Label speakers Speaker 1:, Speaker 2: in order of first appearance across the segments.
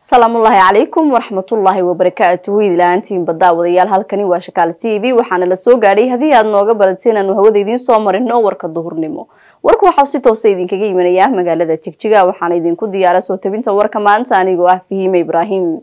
Speaker 1: salaamullaahi calaykum waraxmatullaahi wabarakaatuhu idlaantiin baddaawadayaal halkani waa shakaal t v waxaana la soo gaadhay haddii aad nooga barateen aanu hawada idiin soo marino warka duhurnimo warku waxau si toosa idinkaga imanaya magaalada jigjiga waxaana idinku diyaara soo tabinta warka maanta anigoo ah fahiime ibraahim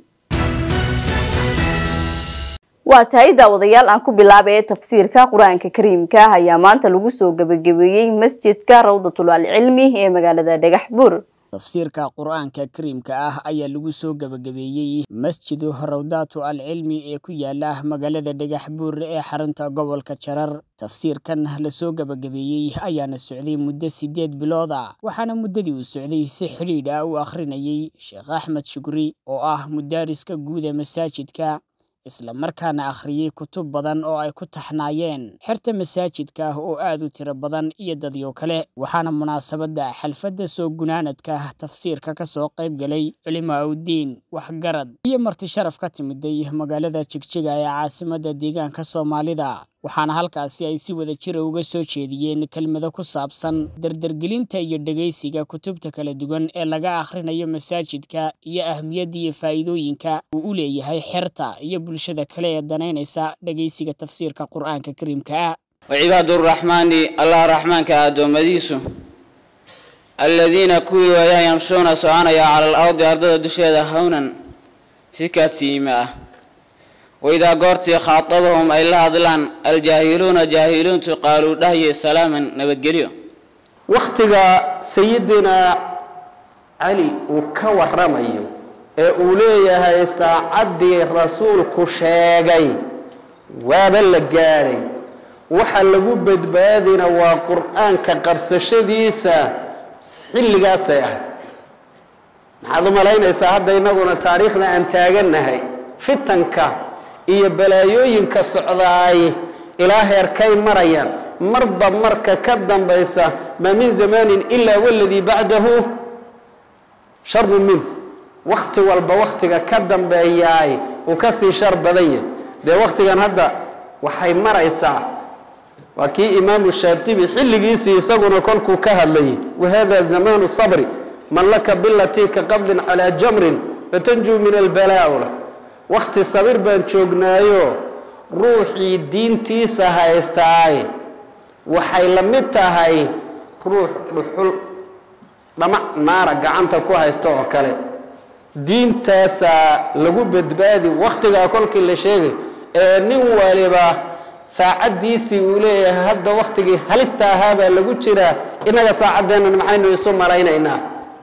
Speaker 1: waa tahay daawadayaal aan ku bilaaba ee tafsiirka qur-aanka kariimka ayaa maanta lagu soo gebagabeeyey masjidka rawdatul alcilmi ee magaalada dhagax buur
Speaker 2: tafsiirka qur-aanka kariimka ah ayaa lagu soo gebagabeeyey masjidu rawdaatu alcilmi ee ku yaala magaalada dhagax buur ee xarunta gobolka jarar tafsiirkan lasoo gebagabeeyey ayaana socday muddo sideed bilood ah waxaana muddadii uu socday si xidhiidh ah u akhrinayay sheekh axmed shukri oo ah mudaariska guud ee masaajidka isla markaana akhriyey kutub badan oo ay ku taxnaayeen xerta masaajidka oo aad u tiro badan iyo dadyo kale waxaana munaasabadda xalfadda soo gunaanadka tafsiirka ka soo qayb galay culimaa uddiin waxgarad iyo marti sharaf ka timiday magaalada jigjiga ee caasimadda deegaanka soomaalida waxaana halkaasi ay si wada jira uga soo jeediyeen kelmado ku saabsan dardargelinta iyo dhegaysiga kutubta kala duwan ee laga akhrinayo masaajidka iyo ahmiyadda iyo faa'iidooyinka uu u leeyahay xerta iyo bulshada kale ee danaynaysa dhegaysiga tafsiirka qur-aanka kariimka ah
Speaker 3: wacibaaduraxmaani allah raxmaanka addoommadiisu alladiina kuwii waayaan yamshuuna soconaya cala al ardi ardada dusheeda hawnan si kaadsiima ah waidaa goortii khaatabahum ay la hadlaan aljaahiluuna jaahiluuntu qaaluu dhahye salaaman nabadgelyo
Speaker 4: wakhtiga sayidina cali uu ka waramayo ee uu leeyahay saacaddii rasuulku sheegay waaba la gaadhay waxa lagu badbaadina waa qur-aanka qabsashadiisa xilligaasay ahayd maxaad u malaynaysaa hadda innaguna taariikhda aan taagannahay fitanka iyo balaayooyinka socdaay ilaa heerkay marayaan marba marka ka dambaysa maa min zamaanin ilaa waladii bacdahu sharun minh wakhti walba wakhtiga ka dambeeyaay uu ka sii shar badan yahay dee wakhtigan hadda waxay maraysaa waa kii imaamu shaatibi xilligiisii isaguna kolkuu ka hadlayay wahada zamaanu sabri man laka bilatii ka qabdin calaa jamrin fatanjuu min albalaa'ula wakhti sabir baan joognaayo ruuxii diintiisa haystaay waxay la mid tahay ruux dhuxul dhamac naara gacanta ku haysta oo kale diintaasaa lagu badbaadi wakhtigaa kolkii la sheegay ee nin waliba saacaddiisii uu leeyahay hadda wakhtigii halista ahaabaa lagu jiraa innaga saacaddeennan maxaynu isu maraynaynaa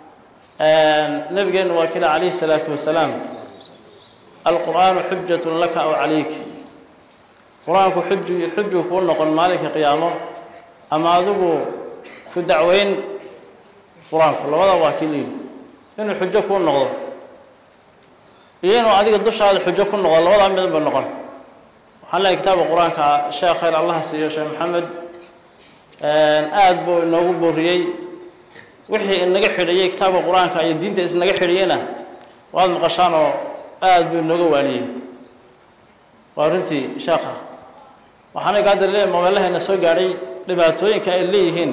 Speaker 5: nabigeenu waa kila calayhi salaatu wasalaam alqur'aanu xujatun laka aw calayk qur-aanku xuju xujuu kuu noqon maalinka qiyaamo ama adigu ku dacweyn qur-aanku labada waa kii layidhi inuu xujo kuu noqdo iyo inuu adiga dushaada xujo ku noqdo labadaa midan ba noqon waxaan leehay kitaabka qur-aanka sheekh khayr allah siiyo sheekh maxamed aada buu inoogu booriyey wixii inaga xidhayey kitaabka qur-aanka iyo diinta isnaga xidhayeyna waad maqashaan oo aada buu inooga waaniyey waa runtii sheekha waxaana gaadar leeyahay mobeelahayna soo gaadhay dhibaatooyinka ay leeyihiin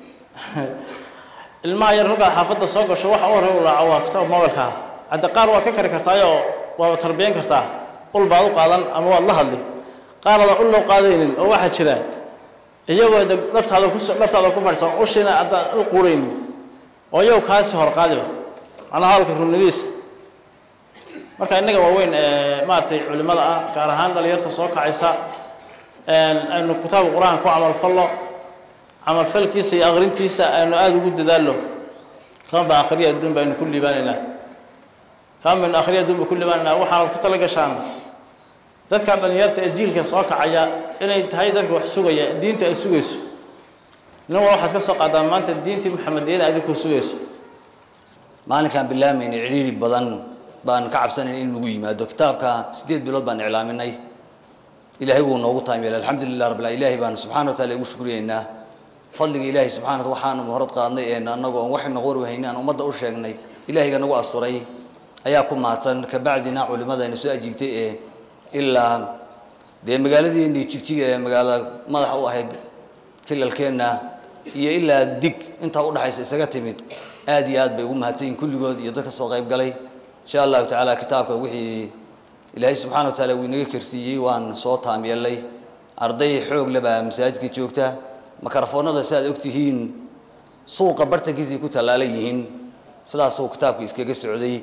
Speaker 5: ilmaha yar ruggaa xaafadda soo gasho waxa u horey u raaco waa kitaab mobilka hadda qaar waad ka kari kartaayoo waad tarbiyan kartaa ul baad u qaadan ama waad la hadli qaar adan ul loo qaadaynin oo waxaa jira iyagoo dhabtaada ku dhabtaada ku fadhisan ushiina addaan u quuraynin oo iyagu kaasi hor qaadiba macnaha hadalka runnidiisa marka innaga waaweyn maaragtay culimada ah gaar ahaan dhalinyarta soo kacaysa aynu kitaabka qur-aanka ku camalfallo camalfalkiisa iyo akrintiisa aynu aada ugu dadaallo kama baan akhriya adduun baynu ku liibaanaynaa kama baynu akhriya adduun ba ku liibaanaynaa waxaanad ku tala gashaan dadka dhalinyarta ee jiilka soo kacaya inay tahay dadka wax sugaya diinta ay sugayso nin wal waxaad ka soo qaadaan maanta diintii maxamediyada adinkuu sugayso
Speaker 6: maalinkaan bilaamayna cidhiiri badan baan ka cabsanayn in nagu yimaado kitaabka siddeed bilood baan iclaaminay ilaahay wuu noogu taamyeelay alxamdulilah rabbil ilaahay baan subxana wa taala ugu shukriyeynaa fadliga ilaahay subxana waxaanu horad qaadnay ee annagoo aan waxaynu qori wahayna aan ummadda u sheegnay ilaahayga nagu asturay ayaa ku maadsan kabacdina culimadayna soo ajiibtay ee ilaa dee magaaladeennii jigjiga ee magaalada madaxa u ahayd kilalkeenna iyo ilaa dig intaa udhaxaysa isaga timid aad iyo aad bay ugu mahadsanyihin kulligood iyo dadka soo qayb galay insha allahu tacaala kitaabka wixii ilaahay subxaana wa tacaala uu inaga karsiiyey waan soo taam yeelnay arday xoog le baa masaajidka joogta makarafoonada si aad ogtihiin suuqa bartankiisay ku tallaalan yihiin sidaasuu kitaabka iskaga socday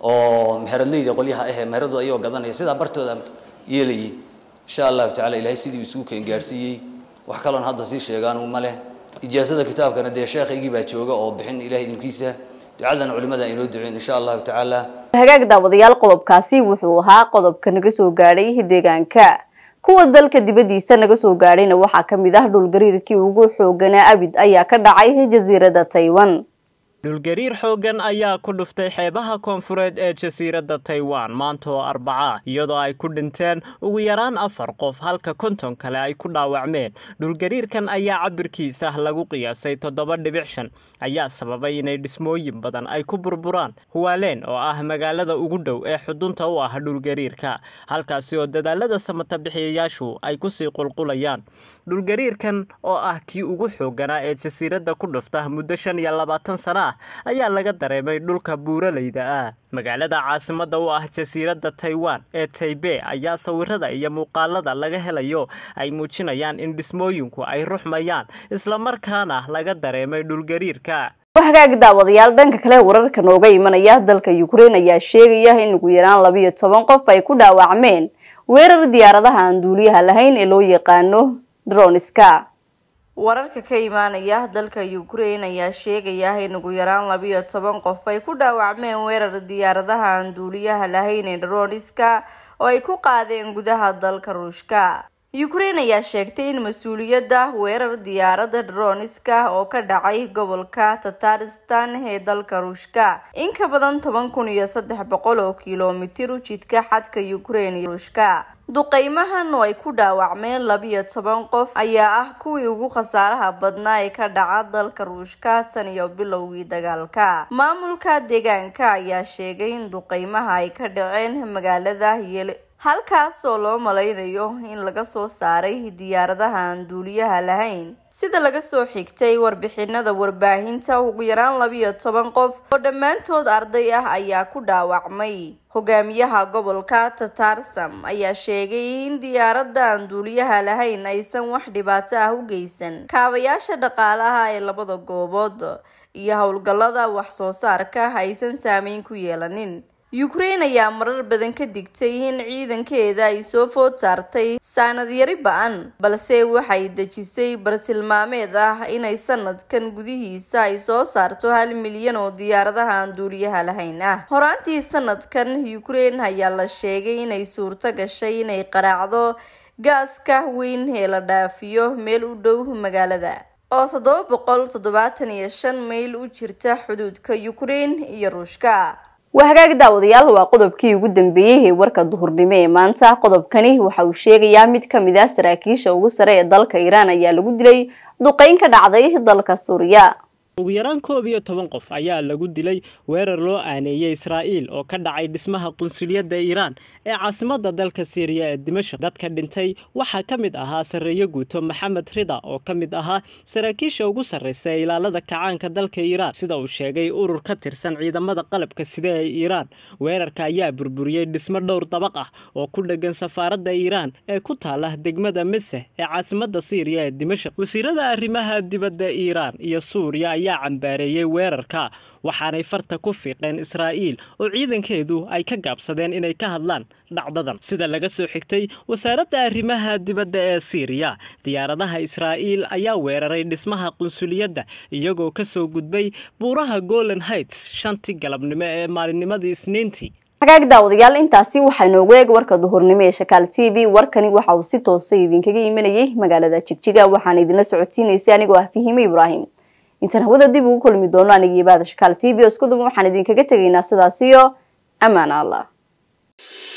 Speaker 6: oo meheradleyda qolyaha ahee meheradu ayagoo gadanaya sidaa bartooda yeelayay insha allahu tacala ilaahay sidii isugu keen gaarsiiyey wax kaloon hadda sii sheegaan uma leh ijaasada kitaabkana dee sheekhaygii baa jooga oo bixin ilahay idinkiisa ducadan culimada inoo duceen insha allahu tacaala
Speaker 1: hagaag daawadayaal qodobkaasi wuxuu ahaa qodobka naga soo gaadhay deegaanka kuwa dalka dibadiisa naga soo gaadhayna waxaa ka mid ah dhulgariirkii ugu xooganaa abid ayaa ka dhacay jasiiradda taiwan
Speaker 7: dhulgariir xooggan ayaa ku dhuftay xeebaha koonfureed ee jasiiradda taiwan maanta oo arbaca iyadoo ay ku dhinteen ugu yaraan afar qof halka konton kale ay ku dhaawacmeen dhulgariirkan ayaa cabirkiisa lagu qiyaasay toddoba dhibic shan ayaa sababay inay dhismooyin badan ay ku burburaan huwaaleen oo ah magaalada ugu dhow ee xudunta u ah dhulgariirka halkaasi oo dadaalada samata bixiyayaashu ay kusii qulqulayaan dhulgariirkan oo ah kii ugu xooganaa ee jasiiradda ku dhufta muddo shan iyo labaatan sana ah ayaa laga dareemay dhulka buuralayda ah magaalada caasimada u ah jasiiradda taiwan ee taibe ayaa sawirada iyo muuqaalada laga helayo ay muujinayaan in dhismooyinku ay ruxmayaan islamarkaana laga dareemay dhulgariirka
Speaker 1: hagaag daawadayaal dhanka kale wararka nooga imanaya dalka ukrein ayaa sheegaya in ugu yaraan labiyo toban qof ay ku dhaawacmeen weerar diyaaradaha aan duuliyaha lahayn ee loo yaqaano droniska wararka ka imaanaya dalka ukrein ayaa sheegaya in ugu yaraan labiyo toban qof ay ku dhaawacmeen weerar diyaaradaha aan duuliyaha lahayn ee droniska oo ay ku qaadeen gudaha dalka ruushka ukrein ayaa sheegtay in mas-uuliyadda weerar diyaaradda droniska oo ka dhacay gobolka tataristan ee dalka ruushka in ka badan toban kun iyo saddex boqol oo kilomitir u jidka xadka ukrein iyo ruushka duqeymahan oo ay ku dhaawacmeen labiyo toban qof ayaa ah kuwii ugu khasaaraha badnaa ee ka dhaca dalka ruushka tan iyo bilowgii dagaalka maamulka deegaanka ayaa sheegay in duqeymaha ay ka dhaceen magaalada yel halkaas oo loo malaynayo in laga soo saaray diyaaradaha aan duuliyaha lahayn sida laga soo xigtay warbixinada warbaahinta ugu yaraan labiyo toban qof oo dhammaantood arday ah ayaa ku dhaawacmay hogaamiyaha gobolka tatarsam ayaa sheegay in diyaaradda aan duuliyaha lahayn aysan wax dhibaato ah u geysan kaabayaasha dhaqaalaha ee labada goobood iyo howlgallada wax soo saarka aysan saameyn ku yeelanin ukrein ayaa marar badan ka digtay in ciidankeeda ay soo food saartay saanad yari ba-an balse waxay dejisay bartilmaameed ah inay sanadkan gudihiisa ay soo saarto hal milyan oo diyaaradaha aan duuliyaha lahayn ah horaantii sanadkan ukrein ayaa la sheegay inay suurto gashay inay qaraacdo gaaska weyn ee la dhaafiyo meel u dhow magaalada oo toddoba boqol toddobaatan iyo shan mayl u jirta xuduudka ukrein iyo ruushka waa hagaag daawadayaal waa qodobkii ugu dambeeyey ee warka duhurnimo ee maanta qodobkani waxa uu sheegayaa mid ka mid ah saraakiisha ugu sare ee dalka iiraan ayaa lagu dilay duqeyn ka dhacday dalka suuriya
Speaker 7: ugu yaraan koob iyo toban qof ayaa lagu dilay weerar loo aaneeyey israa'iil oo ka dhacay dhismaha qunsuliyadda iiraan ee caasimadda dalka siiriya ee dimashaq dadka dhintay waxaa ka mid ahaa sarreeyo guuto maxamed rida oo ka mid ahaa saraakiisha ugu sarraysa ee ilaalada kacaanka dalka iiraan sida uu sheegay urur ka tirsan ciidamada qalabka sida ee iiraan weerarka ayaa burburiyey dhismo dhowr dabaq ah oo ku dheggan safaaradda iiraan ee ku taala degmada meseh ee caasimadda siiriya ee dimashaq wasiirada arrimaha dibadda iiraan iyo suuriya ayaa cambaareeyey weerarka waxaanay farta ku fiiqeen israa'iil oo ciidankeedu ay ka gaabsadeen inay ka hadlaan dhacdadan sida laga soo xigtay wasaaradda arrimaha dibadda ee siiriya diyaaradaha israa'iil ayaa weeraray dhismaha qunsuliyadda iyagoo ka soo gudbay buuraha golan heights shantii galabnimo ee maalinnimadii isniintii
Speaker 1: hagaag daawadayaal intaasi waxaa inoogu eeg warka duhurnimo ee shakaal t v warkani waxa uu si toosa idinkaga imanayay magaalada jigjiga waxaana idinla socodsiinaysay anigoo ah fihime ibraahim intaan hawada dib ugu kulmi doono anigii baada shakaal t v oo isku duban waxaan idinkaga tegaynaa sidaas iyo ammaan allah